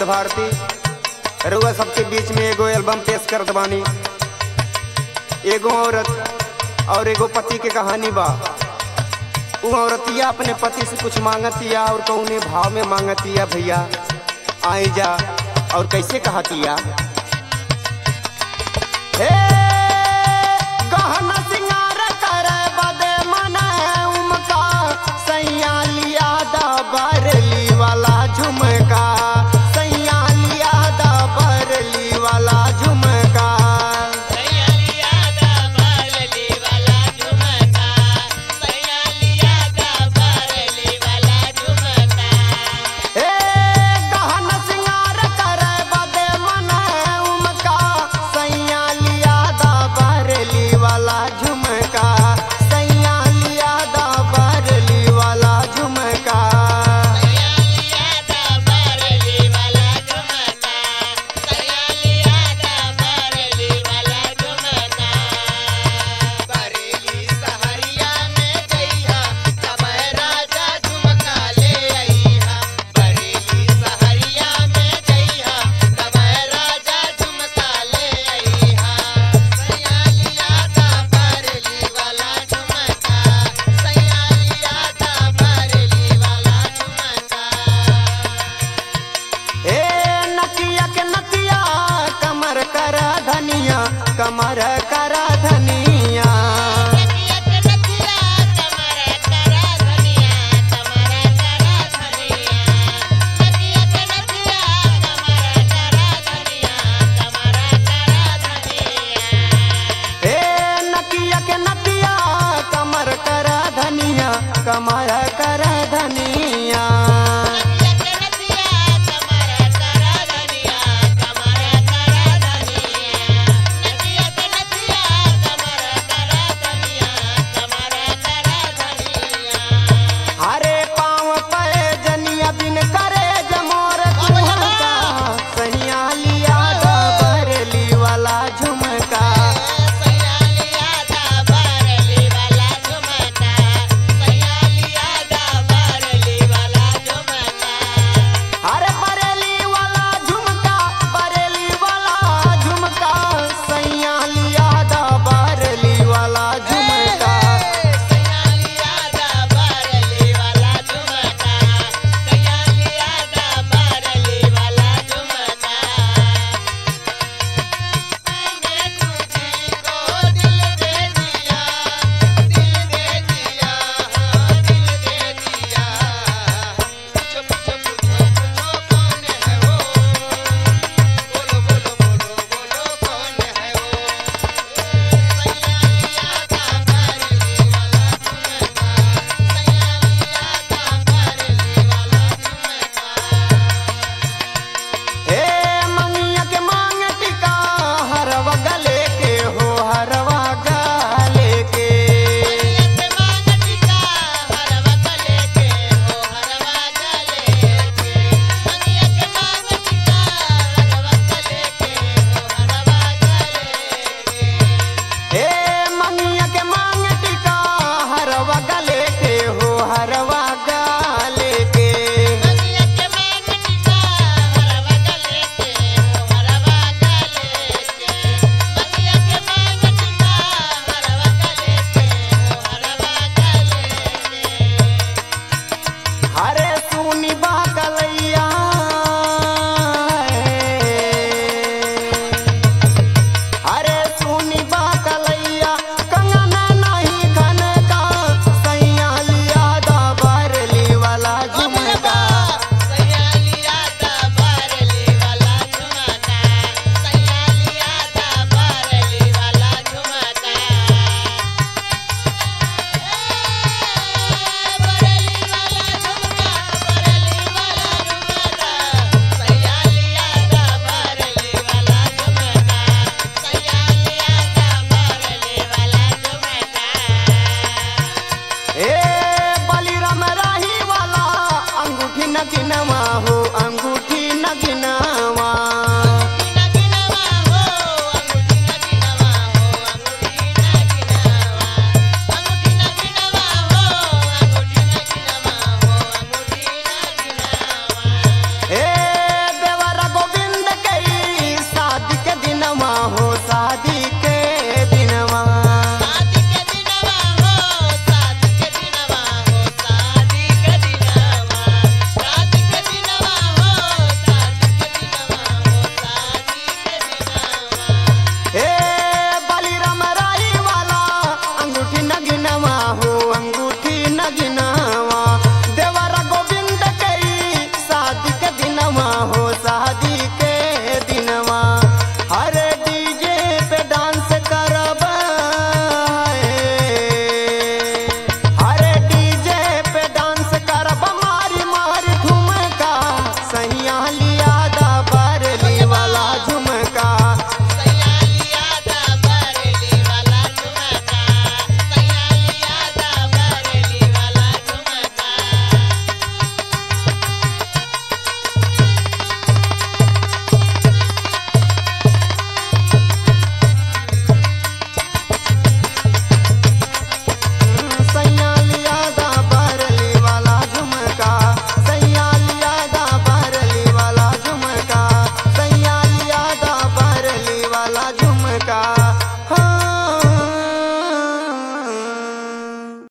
आनंद भारती रुआ सबके बीच में एगो एल्बम पेश करत बानी एगो औरत और एगो पति के कहानी बा उ औरतिया अपने पति से कुछ मांगतिया और कौने भाव में मांगतिया भैया आई जा और कैसे कहतिया हे गहना सिंगार करे बदे मने उमका सैया लिया दा बरली वाला झुमका सैया लिया दा बरली वाला झुमका हे गहना सिंगार करे बदे मने उमका सैया लिया दा बरली वाला झुमका सैया लिया दा बरली वाला झुमका बरेली सहरिया में जइहा तब राजा झुमका ले अइहा बरेली सहरिया में जइहा तब राजा झुमका ले अइहा सयालिया दा बरेली वाला झुमका सयालिया दा बरेली वाला झुमका ए नकिया के नकिया कमर कर धनिया कमर कर धनिया ए नकिया के नकिया कमर कर धनिया कमर कर धनिया हरे पाँव पे जनिया बिन करे जमोर कुहका सैया लिया दा बरली वाला झुमका अरे बरेली वाला झुमका बरेली वाला झुमका सैया लिया दा बरली वाला झुमका ए मंगिया के मांग टिका हरवा गले के हो हरवा गले के ए मंगिया के मांग टिका हरवा गले के हो हरवा गले के हरे सुनी बा कलैया हरे सुनी बा कलैया कंगना नहीं खन का सैया लिया दा बरली वाला झुमका ए बलिराम राही वाला अंगूठी नगिनवा हो